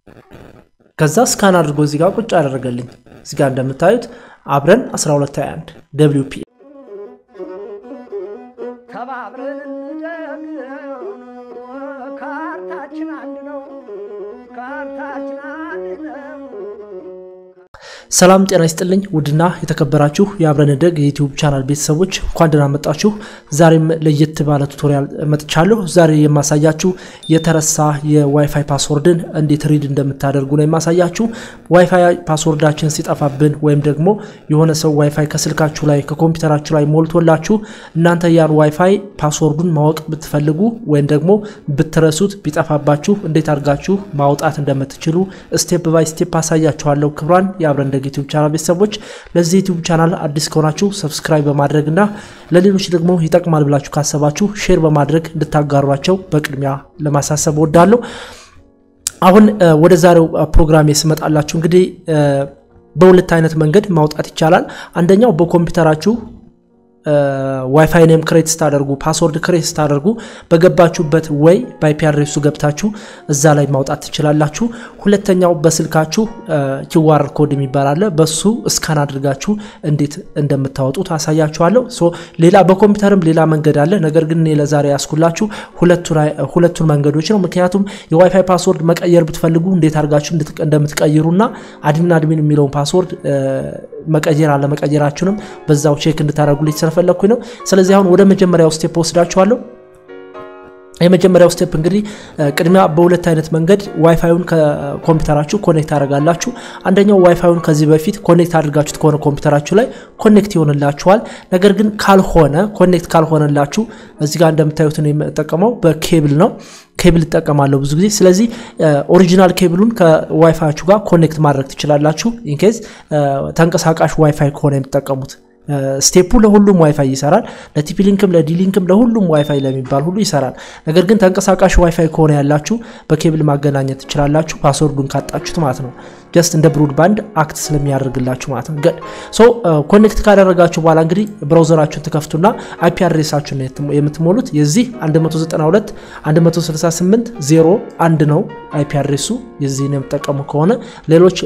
ከዛ ስካን አድርጎ እዚህ ጋር ቁጭ አደረገልኝ። እዚህ ጋር እንደምታዩት አብረን 1221 ደብሊው ፒ ተባብረን እንደግ ካርታችን አንድ ነው። ካርታችን አንድ ነው። ሰላም ጤና ይስጥልኝ ውድና የተከበራችሁ የአብረን እንደግ የዩቲዩብ ቻናል ቤተሰቦች እንኳን ደህና መጣችሁ። ዛሬም ለየት ባለ ቱቶሪያል መጥቻለሁ። ዛሬ የማሳያችሁ የተረሳ የዋይፋይ ፓስወርድን እንዴት ሪድ እንደምታደርጉ ነው የማሳያችሁ። ዋይፋይ ፓስወርዳችን ሲጠፋብን ወይም ደግሞ የሆነ ሰው ዋይፋይ ከስልካችሁ ላይ ከኮምፒውተራችሁ ላይ ሞልቶላችሁ እናንተ ያን ዋይፋይ ፓስወርዱን ማወቅ ብትፈልጉ ወይም ደግሞ ብትረሱት ቢጠፋባችሁ እንዴት አድርጋችሁ ማውጣት እንደምትችሉ ስቴፕ ባይ ስቴፕ አሳያችኋለሁ። ክብሯን የአብረን እንደግ ዩቲዩብ ቻናል ቤተሰቦች ለዚህ ዩቲዩብ ቻናል አዲስ ከሆናችሁ ሰብስክራይብ በማድረግ እና ለሌሎች ደግሞ ይጠቅማል ብላችሁ ካሰባችሁ ሼር በማድረግ እንድታጋሯቸው በቅድሚያ ለማሳሰብ እወዳለሁ። አሁን ወደ ዛሬው ፕሮግራም ስመጣላችሁ እንግዲህ በሁለት አይነት መንገድ ማውጣት ይቻላል። አንደኛው በኮምፒውተራችሁ ዋይፋይ ኔም ክሬት ስታደርጉ ፓስወርድ ክሬት ስታደርጉ በገባችሁበት ወይ በአይፒ አድሬሱ ገብታችሁ እዛ ላይ ማውጣት ትችላላችሁ። ሁለተኛው በስልካችሁ ኪዋር ኮድ የሚባል አለ። በሱ እስካን አድርጋችሁ እንዴት እንደምታወጡ ታሳያችኋለሁ። ሌላ በኮምፒውተርም ሌላ መንገድ አለ። ነገር ግን እኔ ለዛሬ ያስኩላችሁ ሁለቱን መንገዶች ነው። ምክንያቱም የዋይፋይ ፓስወርድ መቀየር ብትፈልጉ እንዴት አድርጋችሁ እንደምትቀይሩና አድሚን አድሚን የሚለውን ፓስወርድ መቀየር አለመቀየራችሁንም በዛው ቼክ እንድታደርጉልኝ ስለፈለግኩኝ ነው። ስለዚህ አሁን ወደ መጀመሪያው ስቴፕ ወስዳችኋለሁ። የመጀመሪያው ስቴፕ እንግዲህ ቅድሚያ በሁለት አይነት መንገድ ዋይፋዩን ከኮምፒውተራችሁ ኮኔክት ታደርጋላችሁ። አንደኛው ዋይፋዩን ከዚህ በፊት ኮኔክት አድርጋችሁት ከሆነ ኮምፒውተራችሁ ላይ ኮኔክት ይሆንላችኋል። ነገር ግን ካልሆነ ኮኔክት ካልሆነላችሁ እዚህ ጋር እንደምታዩት ነው የምጠቀመው በኬብል ነው ኬብል እጠቀማለሁ ብዙ ጊዜ። ስለዚህ ኦሪጂናል ኬብሉን ከዋይፋያችሁ ጋር ኮኔክት ማድረግ ትችላላችሁ። ኢንኬዝ ተንቀሳቃሽ ዋይፋይ ከሆነ የምትጠቀሙት ስቴፑ ለሁሉም ዋይፋይ ይሰራል። ለቲፒ ሊንክም ለዲሊንክም ለሁሉም ዋይፋይ ለሚባል ሁሉ ይሰራል። ነገር ግን ተንቀሳቃሽ ዋይፋይ ከሆነ ያላችሁ በኬብል ማገናኘት ትችላላችሁ፣ ፓስወርዱን ካጣችሁት ማለት ነው። ጀስት እንደ ብሮድባንድ አክት ስለሚያደርግላችሁ ማለት ነው። ገድ ሶ ኮኔክት ካደረጋችሁ በኋላ እንግዲህ ብራውዘራችሁን ትከፍቱና አይፒ አድሬሳችሁን የምትሞሉት የዚህ 192 168 0 1 ነው አይፒ አድሬሱ የዚህ ነው የምጠቀሙ ከሆነ ሌሎች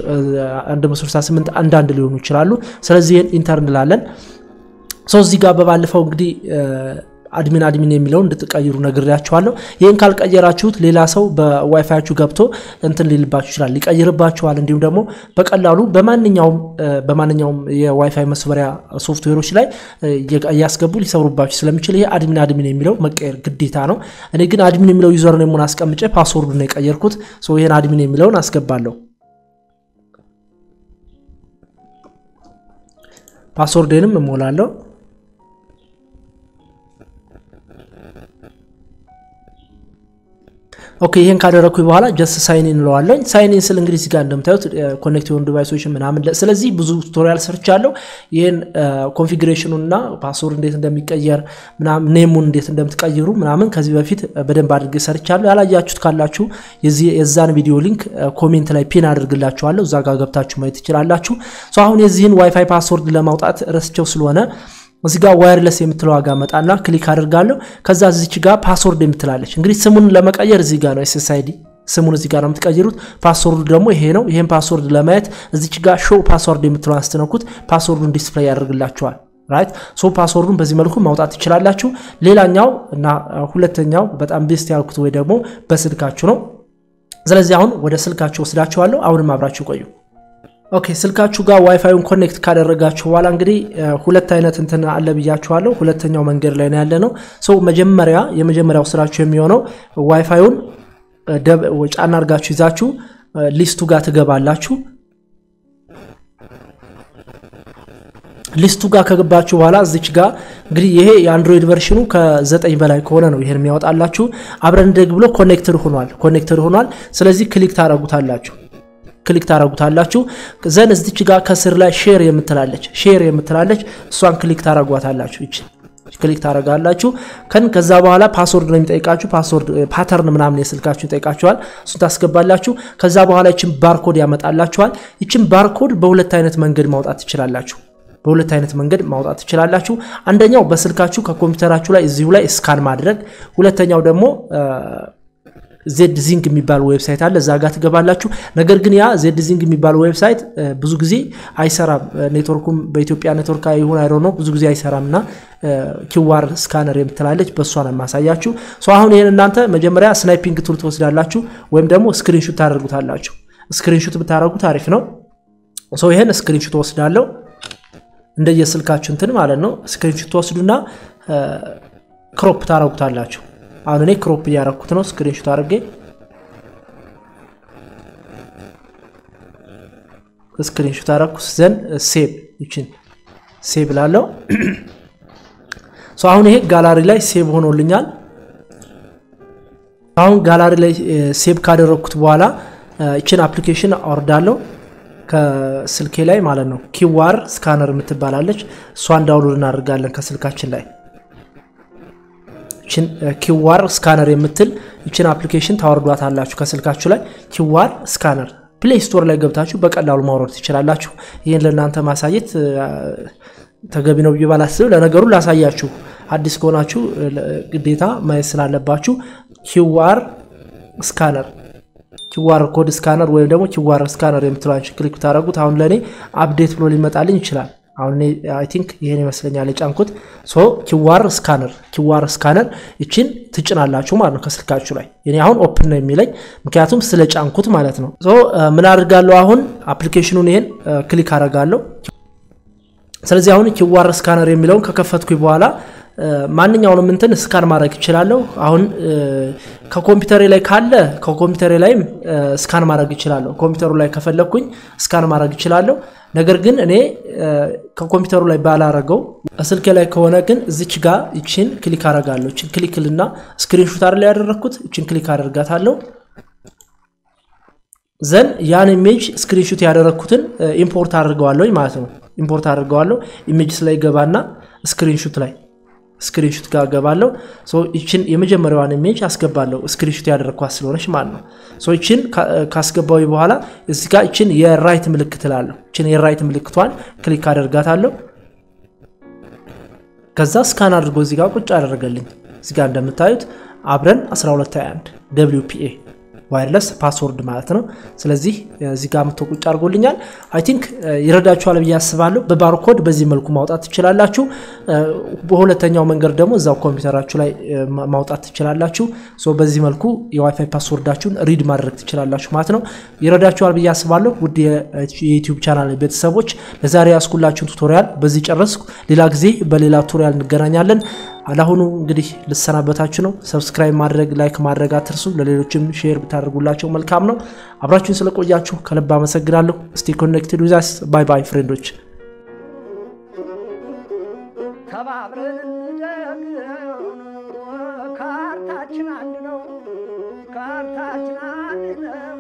168 አንዳንድ ሊሆኑ ይችላሉ። ስለዚህ ይህን ኢንተር እንላለን። ሰው እዚህ ጋር በባለፈው እንግዲህ አድሚን አድሚን የሚለውን እንድትቀይሩ ነግሬያችኋለሁ። ይህን ካልቀየራችሁት ሌላ ሰው በዋይፋያችሁ ገብቶ እንትን ሊልባችሁ ይችላል፣ ሊቀይርባችኋል። እንዲሁም ደግሞ በቀላሉ በማንኛውም በማንኛውም የዋይፋይ መስበሪያ ሶፍትዌሮች ላይ እያስገቡ ሊሰብሩባችሁ ስለሚችል ይሄ አድሚን አድሚን የሚለው መቀየር ግዴታ ነው። እኔ ግን አድሚን የሚለው ዩዘር ኔሙን አስቀምጬ ፓስወርዱ ነው የቀየርኩት። ይህን አድሚን የሚለውን አስገባለሁ። ፓስወርዴንም እሞላለሁ። ኦኬ ይህን ካደረግኩኝ በኋላ ጀስት ሳይኒን እንለዋለን። ሳይኒን ስል እንግዲህ እዚጋ እንደምታዩት ኮኔክት የሆኑ ዲቫይሶች ምናምን፣ ስለዚህ ብዙ ቱቶሪያል ሰርቻለሁ። ይህን ኮንፊግሬሽኑን እና ፓስወርድ እንዴት እንደሚቀየር ምናምን፣ ኔሙን እንዴት እንደምትቀይሩ ምናምን ከዚህ በፊት በደንብ አድርጌ ሰርቻለሁ። ያላያችሁት ካላችሁ የዛን ቪዲዮ ሊንክ ኮሜንት ላይ ፒን አድርግላችኋለሁ። እዛ ጋር ገብታችሁ ማየት ትችላላችሁ። አሁን የዚህን ዋይፋይ ፓስወርድ ለማውጣት ረስቸው ስለሆነ እዚህ ጋር ዋየርለስ የምትለው ዋጋ መጣና ክሊክ አድርጋለሁ። ከዛ እዚች ጋር ፓስወርድ የምትላለች እንግዲህ ስሙን ለመቀየር እዚህ ጋር ነው ኤስኤስአይዲ ስሙን እዚህ ጋር ነው የምትቀይሩት። ፓስወርዱ ደግሞ ይሄ ነው። ይሄን ፓስወርድ ለማየት እዚች ጋር ሾው ፓስወርድ የምትለው አስትነኩት ፓስወርዱን ዲስፕሌይ ያደርግላችኋል። ራይት ሶ ፓስወርዱን በዚህ መልኩ ማውጣት ትችላላችሁ። ሌላኛው እና ሁለተኛው በጣም ቤስት ያልኩት ወይ ደግሞ በስልካችሁ ነው። ስለዚህ አሁን ወደ ስልካችሁ ወስዳችኋለሁ። አሁንም አብራችሁ ቆዩ። ኦኬ ስልካችሁ ጋር ዋይፋዩን ኮኔክት ካደረጋችሁ በኋላ እንግዲህ ሁለት አይነት እንትን አለ ብያችኋለሁ። ሁለተኛው መንገድ ላይ ነው ያለ ነው። ሰው መጀመሪያ የመጀመሪያው ስራችሁ የሚሆነው ዋይፋዩን ጫና አድርጋችሁ ይዛችሁ ሊስቱ ጋር ትገባላችሁ። ሊስቱ ጋር ከገባችሁ በኋላ እዚች ጋር እንግዲህ ይሄ የአንድሮይድ ቨርሽኑ ከዘጠኝ በላይ ከሆነ ነው ይሄን የሚያወጣላችሁ። አብረን እንደግ ብሎ ኮኔክትድ ሆኗል ኮኔክትድ ሆኗል። ስለዚህ ክሊክ ታደረጉታላችሁ ክሊክ ታደረጉታላችሁ። ዘን እዚች ጋር ከስር ላይ ሼር የምትላለች ሼር የምትላለች እሷን ክሊክ ታደረጓታላችሁ። ይች ክሊክ ታደረጋላችሁ። ከን ከዛ በኋላ ፓስወርድ ነው የሚጠይቃችሁ። ፓስወርድ ፓተርን ምናምን የስልካችሁ ይጠይቃችኋል። እሱን ታስገባላችሁ። ከዛ በኋላ ይችን ባርኮድ ያመጣላችኋል። ይችን ባርኮድ በሁለት አይነት መንገድ ማውጣት ትችላላችሁ። በሁለት አይነት መንገድ ማውጣት ትችላላችሁ። አንደኛው በስልካችሁ ከኮምፒውተራችሁ ላይ እዚሁ ላይ ስካን ማድረግ፣ ሁለተኛው ደግሞ ዜድ ዚንግ የሚባል ዌብሳይት አለ። እዛ ጋር ትገባላችሁ። ነገር ግን ያ ዜድ ዚንግ የሚባል ዌብሳይት ብዙ ጊዜ አይሰራም። ኔትወርኩም በኢትዮጵያ ኔትወርክ ይሁን አይሮ ነው ብዙ ጊዜ አይሰራም እና ኪዋር ስካነር የምትላለች በእሷ ነው የማሳያችሁ። አሁን ይህን እናንተ መጀመሪያ ስናይፒንግ ቱል ትወስዳላችሁ ወይም ደግሞ ስክሪንሹት ታደርጉታላችሁ። ስክሪንሹት ብታደርጉት አሪፍ ነው። ይህን ስክሪንሹት ወስዳለሁ እንደየስልካችሁ እንትን ማለት ነው። ስክሪንሹት ትወስዱና ክሮፕ ታደርጉታላችሁ። አሁን እኔ ክሮፕ እያረኩት ነው። ስክሪንሹት አድርጌ ስክሪንሹት አረኩት ዘንድ ሴቭ ይችን ሴቭ ላለው አሁን ይሄ ጋላሪ ላይ ሴቭ ሆኖልኛል። አሁን ጋላሪ ላይ ሴቭ ካደረግኩት በኋላ ይችን አፕሊኬሽን አወርዳለሁ ከስልኬ ላይ ማለት ነው። ኪዋር ስካነር የምትባላለች እሷን ዳውንሎድ እናደርጋለን ከስልካችን ላይ ይችን ኪዋር ስካነር የምትል ይችን አፕሊኬሽን ታወርዷት አላችሁ ከስልካችሁ ላይ ኪዋር ስካነር ፕሌይ ስቶር ላይ ገብታችሁ በቀላሉ ማውረድ ትችላላችሁ። ይህን ለእናንተ ማሳየት ተገቢ ነው ብዬ ባላስብ፣ ለነገሩ ላሳያችሁ። አዲስ ከሆናችሁ ግዴታ ማየት ስላለባችሁ ኪዋር ስካነር ኪዋር ኮድ ስካነር ወይም ደግሞ ኪዋር ስካነር የምትሏቸው ክሊክ ብታደረጉት አሁን ለእኔ አፕዴት ብሎ ሊመጣልኝ ይችላል። አሁን እኔ አይ ቲንክ ይሄን ይመስለኛል የጫንኩት። ሶ ኪዋር ስካነር ኪዋር ስካነር ይችን ትጭናላችሁ ማለት ነው ከስልካችሁ ላይ። እኔ አሁን ኦፕን ነው የሚለኝ ምክንያቱም ስለ ጫንኩት ማለት ነው። ሶ ምን አድርጋለሁ አሁን አፕሊኬሽኑን ይሄን ክሊክ አደርጋለሁ። ስለዚህ አሁን ኪዋር ስካነር የሚለውን ከከፈትኩኝ በኋላ ማንኛውንም እንትን ስካን ማድረግ ይችላለሁ። አሁን ከኮምፒውተሬ ላይ ካለ ከኮምፒውተሬ ላይም ስካን ማድረግ ይችላለሁ። ኮምፒውተሩ ላይ ከፈለግኩኝ ስካን ማድረግ ይችላለሁ። ነገር ግን እኔ ከኮምፒውተሩ ላይ ባላረገው ስልኬ ላይ ከሆነ ግን እዚች ጋር ይችን ክሊክ አረጋለሁ። ይችን ክሊክልና ስክሪንሹት ላይ ያደረግኩት ይችን ክሊክ አደርጋታለሁ። ዘን ያን ኢሜጅ ስክሪንሹት ያደረግኩትን ኢምፖርት አድርገዋለሁ ማለት ነው። ኢምፖርት አድርገዋለሁ። ኢሜጅስ ላይ ገባና ስክሪንሹት ላይ ስክሪንሹት ጋር ገባለሁ። ይችን የመጀመሪያዋን ኢሜጅ አስገባለሁ ስክሪንሹት ያደረግኳት ስለሆነች ማለት ነው። ይችን ካስገባዊ በኋላ እዚ ጋር ይችን የራይት ምልክት ላለሁ ይችን የራይት ምልክቷን ክሊክ አደርጋታለሁ። ከዛ ስካን አድርጎ እዚ ጋር ቁጭ አደረገልኝ። እዚ ጋር እንደምታዩት አብረን 1221 ደብሊው ፒ ኤ ዋይርለስ ፓስወርድ ማለት ነው። ስለዚህ እዚህ ጋር ምቶ ቁጭ አድርጎልኛል። አይ ቲንክ ይረዳችኋል ብዬ አስባለሁ። በባርኮድ በዚህ መልኩ ማውጣት ትችላላችሁ። በሁለተኛው መንገድ ደግሞ እዛው ኮምፒውተራችሁ ላይ ማውጣት ትችላላችሁ። በዚህ መልኩ የዋይፋይ ፓስወርዳችሁን ሪድ ማድረግ ትችላላችሁ ማለት ነው። ይረዳችኋል ብዬ አስባለሁ። ውድ የዩቲዩብ ቻናል ቤተሰቦች ለዛሬ ያስኩላችሁን ቱቶሪያል በዚህ ጨረስኩ። ሌላ ጊዜ በሌላ ቱቶሪያል እንገናኛለን። አላሁኑ እንግዲህ ልሰናበታችሁ ነው። ሰብስክራይብ ማድረግ ላይክ ማድረግ አትርሱ። ለሌሎችም ሼር ብታደርጉላቸው መልካም ነው። አብራችሁን ስለቆያችሁ ከልብ አመሰግናለሁ። ስቴ ኮኔክትድ ዊዛስ ባይ ባይ ፍሬንዶች። ተባብረን እንደግ ካርታችን አንድ ነው። ካርታችን አንድ ነው።